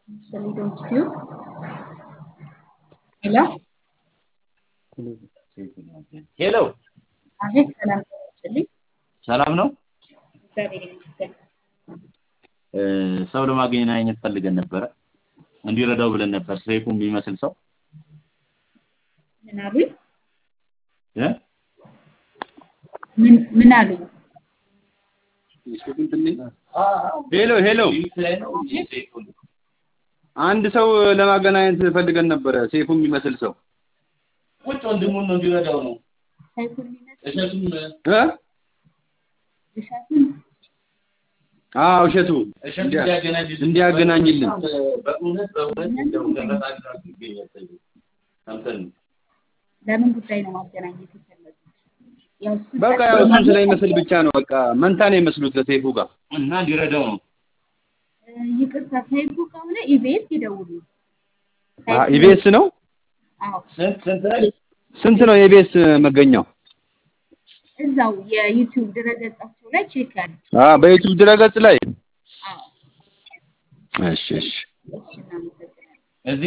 Salido Tube. ሄሎ ሄሎ አቤት፣ ሰላም ተመችልኝ። ሰላም ነው። እግዚአብሔር ይመስገን። እ፣ ሰው ለማገናኘት ፈልገን ነበረ እንዲረዳው ብለን ነበር። ሰይፉ የሚመስል ሰው ምን አሉኝ? እ? ምን ምን አሉኝ? ሄሎ ሄሎ፣ አንድ ሰው ለማገናኘት ፈልገን ነበረ። ሴፉ የሚመስል ሰው ቁጭ ወንድሙን ነው እንዲረዳው ነው። ሰይፉን የሚመስል እሸቱም እ? እሸቱን አዎ እሸቱ እሸቱ እንዲያ- እንዲያገናኝልን እንዲያገናኝልን በእውነት በእውነት እንደው ተረጋግታችሁ ይገኛል ሰይፉ። ሰምተን ነው። ለምን ጉዳይ ነው ማገናኘት የፈለጉት? ያው እሱ በቃ ያው እሱን ስለሚመስል ብቻ ነው። በቃ መንታ ነው የመስሉት ከሴፉ ጋር። እና እንዲረዳው ነው። እ፣ ይቅርታ ሰይፉ ከሆነ ኢቢኤስ ይደውሉ። አ ኢቢኤስ ነው። አዎ ስንት ስንት ላይ ስንት ነው የኢቢኤስ መገኛው? እዛው የዩቲዩብ ድረገጻቸው ላይ ቼክ ያድርጉ። አ በዩቲዩብ ድረገጽ ላይ አዎ እሺ እሺ እሺ እናመሰግናለን።